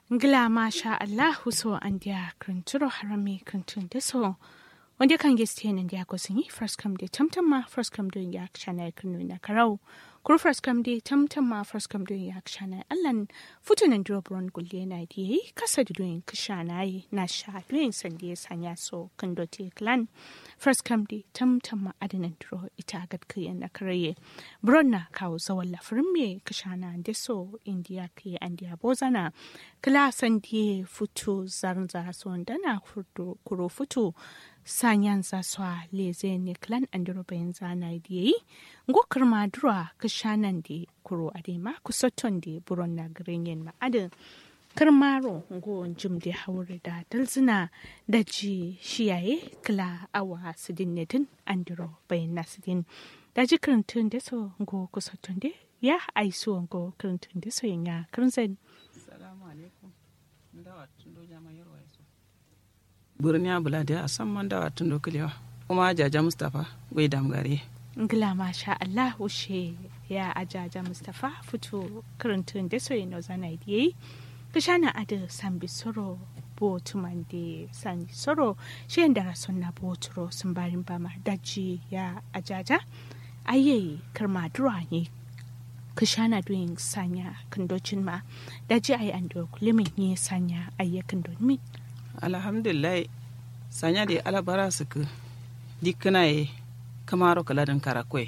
ngila masha allahu so andia kranturo harami krantun deso wanda kan geste nan dia ko sinyi first come de tamtam ma first come doing ya chana kranu na karau kur first come de tamtam ma first come doing ya chana allan futunan drobron gulle na di kasa da doing kishana yi na sha doing sande sanya so kando te clan first come de tamtam ma adinan dro ita gad kiyan na karaye bronna kawo zawon lafirin me kishana deso india ke andia bozana klasan die futu zarnza sondana kuro futu sanyan zaswa leze ne klan andiro bayan zana diye ngo kirma dura kishanan de kuro adema kusoton de buron na grenyen ma adin kirmaro ngo jim de haure da dalzina da ji shiyaye kla awa sidin nedin andiro bayan nasidin da ji kirintun da so ngo kusoton de ya aiso ngo kirintun da so yanya kirinzen salamu alaikum ndawa tundo jama yarwa yaso burniya bula da a san man dawa tundo kilewa kuma jaja mustapha gwai damgare ngila masha Allah ushe ya ajaja Mustapha fito karantun da soyi no zana diye kishana ada sambi soro bo tumande sani soro shi da rason na bo turo sun barin bama daji ya ajaja aye karma dura ne kishana doing sanya kandocin ma daji ayi ando kulimin ne sanya ayyakan don alhamdulillah sanya da alabara su ku dikana ye kamaro kaladin karakwe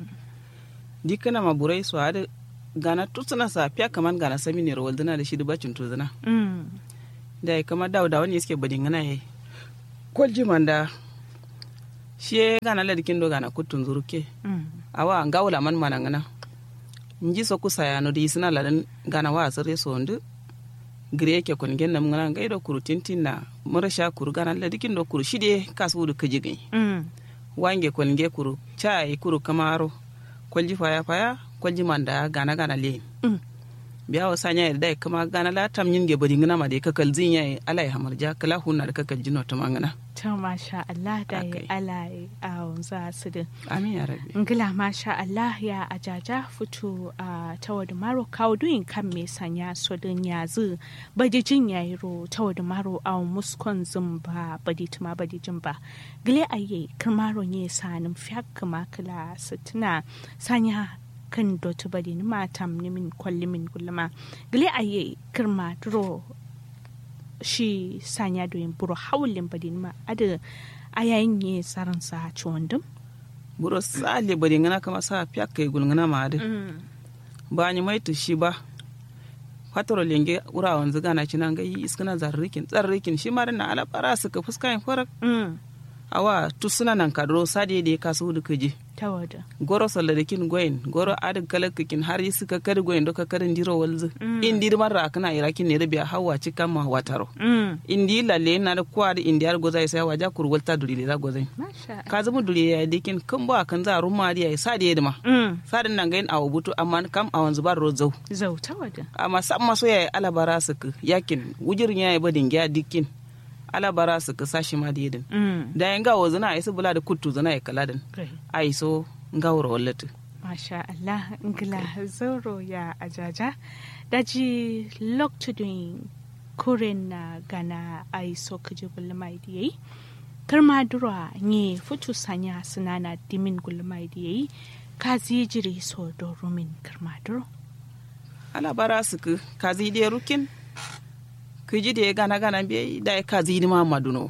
dikana maburai su hada gana tutsuna sa fiya kaman gana sami ne rawal dana da shi da bacin tuzuna da ya kama dawo da wani suke badin gana ye kwalji manda shi ya gana ladikin do gana kutun zuruke awa an gawula man mana gana nji so kusa ya no di sina ladan gana wa asire so ndu gire ke kun gen nam ngana ngai do kuru tintin na mura sha kuru gana la dikin do kuru shide kasu du kaji gai wange kun ge kuru chai kuru kamaro kwalji faya faya kwalji manda gana gana le biya wa sanya da dai kama gana la tam yin ge bari ngana ma de kakal zin yayi alai hamarja kala hunna da kakal jino ta mangana ta masha Allah da ya alai a za su din amin ya rabbi ngila masha Allah ya ajaja fito a tawadu maro kawo duyin kan me sanya so din yazu badi jin yayi ro tawadu maro a muskon zumba badi tuma badi jin ba gile aye kirmaro ne sanin fiyak kama kala sitina sanya kan dotu badi ni matam ni min kwalli min gulma gile aye kirma duro shi sanya doyin buro hawlin badi ni ma ada ayayin ne tsarin sa ciwon buro sale bari ngana kama sa fiyak kai gulngana ma ade ba ni mai shi ba fatoro lenge ura wanzu gana cinan ga yi iskana zarrikin tsarrikin shi ma na ala bara su ka fuska yin farak awa tu suna nan kadro sade da ka su duka je tawada goro saladikin goyin goro adin kalakakin har yi suka kari goyin doka karin diro walzu indi marra kana irakin ne da biya hawa cikan ma wataro indi lalle na da kwa da indi har gozai sai waja kurwalta duri da gozai ka zama duri ya dikin kan ba kan za rumma da ya sade da ma sadin nan gain awu butu amma kam a wanzu bar rozau zau tawada amma sam maso ya alabara su yakin wujirin ya yi badin gya dikin ala bara su ka sashi ma diyedin da yan gawo zana a isu bula da kuttu zana ya kaladin a iso gawar wallatu masha Allah ngila zoro ya ajaja daji loktudin kuren na gana a iso kaji gulmai diyayi karma dura ne futu sanya sunana dimin gulmai diyayi ka jiri so do rumin karma duro ala bara su ka zide rukin kiji da ya gana gana bai da ya ka zidi ma maduno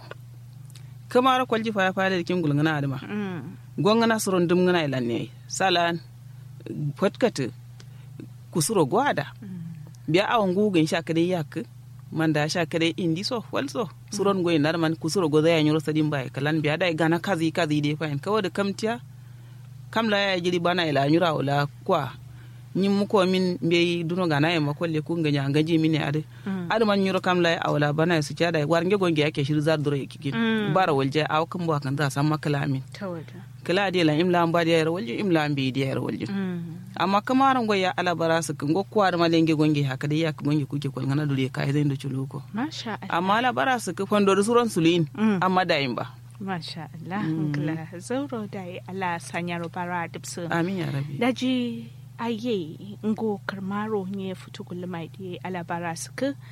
kamar kwalji fa ya fara da kin gulngana adama gongana suron dum ngana ilan ne salan fatkata kusuro gwada biya awon gugun sha kade yak man da sha kade indi so walso suron goyin nar man kusuro goza ya nyoro sadin bai kalan biya da gana kazi kazi de fain kawo da kamtiya kamla ya jiri bana ila nyura wala kwa ñim mu ko min mbeyi duno gana e makolle ku nganya ngaji min ade ade man nyuro kam lay awla bana su cada war nge gonge yake shir zar duro yake bara walje aw kam bo kan za samma kala min kala de la imla amba de yar walje imla ambi de yar walje amma kamara ngo ya ala bara su ngo kwar ma lenge gonge haka de yak gonge kuke kol ngana dure kai zai ndo chuluko masha Allah amma ala bara su ku fondo suron sulin amma da imba Masha Allah, ngla zauro da ala sanyaro bara dipsu. Amin ya rabi. Daji aye ngo karmaro nye futu gulmai di alabara suka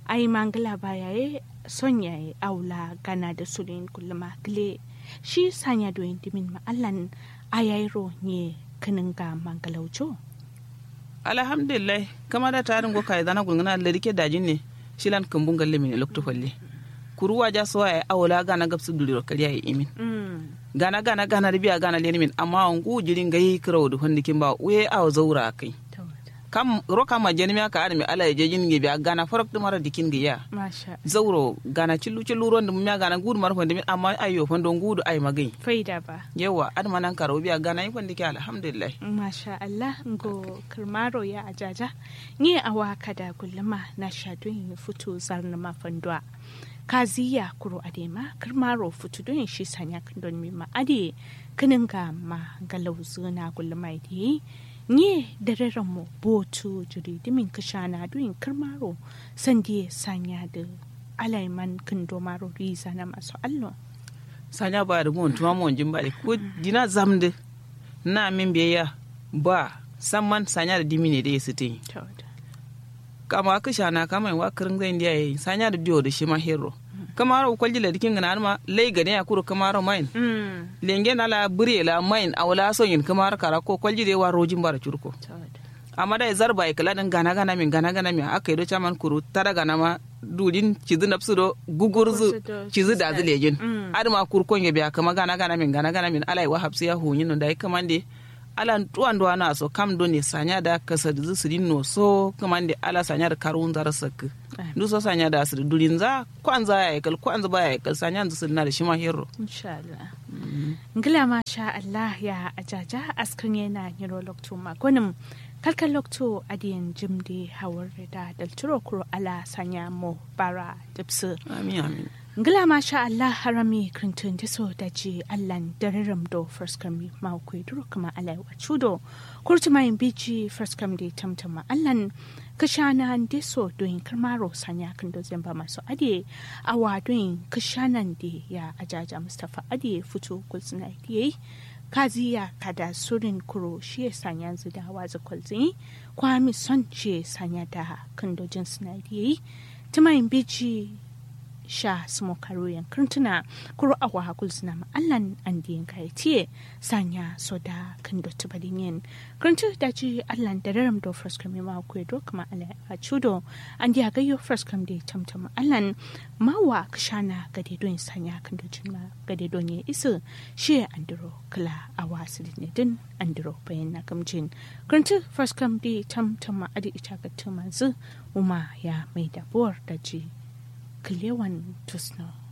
ai mangala baya ye son yaye aula gana da sulin kulluma gile shi sanya doyin dimin ma allan ayairo ne kanin ga mangalaujo alhamdulillah kama da tarin go kai dana gulngana le rike dajin ne shilan kambun galle min lokto falle kuruwa ja so ay awla gana gabsu duliro kariya yi imin gana gana gana ribiya gana leni min amma ngu jirin gayi kirawo du hondikin ba we aw zaura kai kam roka ma jeni mi aka adami ala je jin ge biya gana farok de mara dikin ge ya masha zauro gana cillu cillu ron dum mi gana gudu mar fondi min amma ayo fondo gudu ay magai faida ba yawa adama nan karo biya gana yi fondi ke alhamdulillah masha Allah ngo kirmaro ya ajaja ni awa kada kulluma na shadun fito zarna mafandwa kaziya kuro adema kirmaro fito don shi sanya kandon mi ma ade kinin ga ma galau zuna kulluma di nye da mu botu jiri dimin kashana duyin kirmaro sandi sanya da alaiman kindo maro riza na masu allo sanya ba da gon tuma mon jimba ko dina zamde na min biya ba samman sanya da dimine da yasite kama kashana kama wa kirin zai ndiya yi sanya da biyo da shi ma hero kamaro kwalji la dikin gana ma lay gane ya kuro kamaro main lenge na la bure la main awla so yin kamaro kara ko kwalji de wa rojin bara curko amma da zarba e kala dan gana gana min gana gana min aka do chaman kuru tara gana ma dudin cizu napsu do gugurzu cizu da zilejin adama kurko nge biya kama gana gana min gana gana min alai wa hapsi ya hunyin no dai kamande ala tuwan do ana so kam do ne sanya da kasa da su no so kamande ala sanya da karun zar sak du so sanya da su durin za kwanza ya kal kwanza ba ya kal sanya da su na da shi ma hero insha Allah ngila ma sha Allah ya ajaja askan yana nyiro lokto magonim kalkan lokto adiyan jimde hawar da dalturo kuro ala sanya mo bara dipsu amin amin ngila ma sha Allah harami krintun da so da ji allan dariram do first kami ma ku duro kuma ala wa chudo kurti mai bici first kam de tamtama allan kashana de so doin karmaro sanya kan do zamba masu ade awa doin kashanan de ya ajaja mustafa ade fito kulsuna yi kaziya kada surin kuro shi ya sanya zida waza kwalzini kwami son shi ya sanya da kandojin sinadiyayi tumayin bici sha smo karuyan kirtuna kuro awa hakul suna ma'allan an diyan kayatiye sanya soda kan dotu badinyen kirtu da ji allan da raram do fraskam ma ku do kuma ala a chudo an diya gayo fraskam da tamtam allan mawa kashana gade don sanya kan dojin ma gade don ya isu shi andiro kala awa sidin din andiro bayan na kamjin kirtu fraskam da tamtam adi ita ga tumanzu uma ya mai dabuwar da ji Clewan Tusno.